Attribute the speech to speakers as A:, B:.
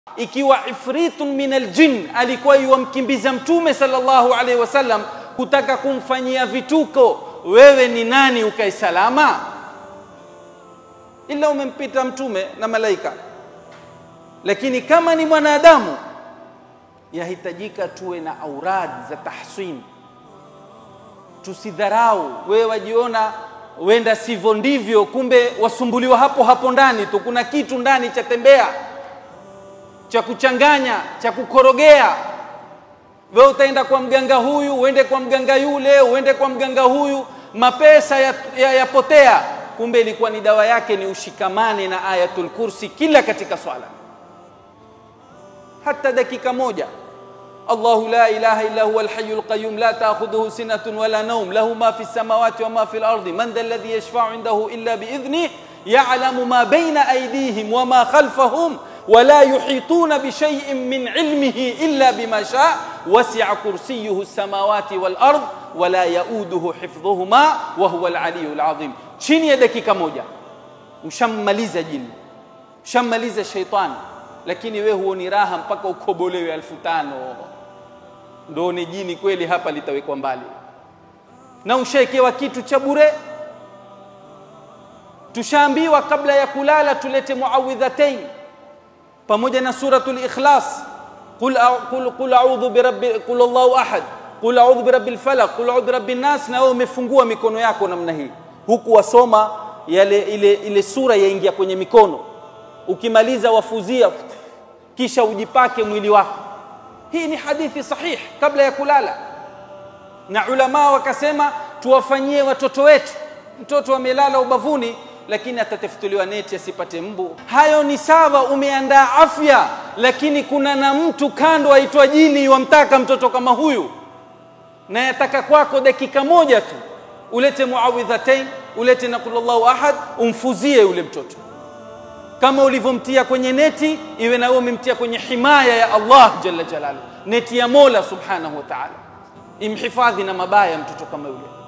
A: ikiwa ifritun min aljin alikuwa yuwamkimbiza mtume sallallahu alaihi wasallam kutaka kumfanyia vituko wewe ni nani ukae salama ila umempita mtume na malaika lakini kama ni mwanadamu yahitajika tuwe na aurad za tahsin tusidharau wewe wajiona wenda sivyo ndivyo kumbe wasumbuliwa hapo hapo ndani tu kuna kitu ndani cha tembea cha kuchanganya cha kukorogea wewe utaenda kwa mganga huyu uende kwa mganga yule uende kwa mganga huyu mapesa yapotea ya, ya kumbe ilikuwa ni dawa yake ni ushikamane na ayatul kursi kila katika swala hata dakika moja الله لا إله إلا هو الحي القيوم لا تأخذه سنة ولا نوم له ما في السماوات وما في الأرض من ذا الذي يشفع عنده إلا بإذنه يعلم ما بين أيديهم وما خلفهم ولا يحيطون بشيء من علمه إلا بما شاء وسع كرسيه السماوات والأرض ولا يؤوده حفظهما وهو العلي العظيم chini ya dakika moja ushammaliza jini ushammaliza sheitani lakini we huoni raha mpaka ukobolewe elfu tano ndo ni jini kweli hapa litawekwa mbali na ushaekewa kitu cha bure tushaambiwa kabla ya kulala tulete muawidhatain pamoja na suratul ikhlas qul qul qul a'udhu birabbi qul Allahu ahad qul a'udhu birabbil falaq qul a'udhu birabbin nas na wewe umefungua mikono yako namna hii huku wasoma yale ile ile sura yaingia kwenye mikono ukimaliza wafuzia kisha ujipake mwili wako hii ni hadithi sahih kabla ya kulala na ulama wakasema tuwafanyie watoto wetu mtoto amelala ubavuni lakini atatafutuliwa neti asipate mbu hayo ni sawa umeandaa afya lakini kuna na mtu kando aitwa jini wamtaka mtoto kama huyu na yataka kwako dakika moja tu ulete muawidhatain ulete na kullallahu ahad umfuzie yule mtoto kama ulivyomtia kwenye neti iwe na wewe umemtia kwenye himaya ya Allah jalla jalalu neti ya Mola subhanahu wa ta'ala imhifadhi na mabaya mtoto kama yule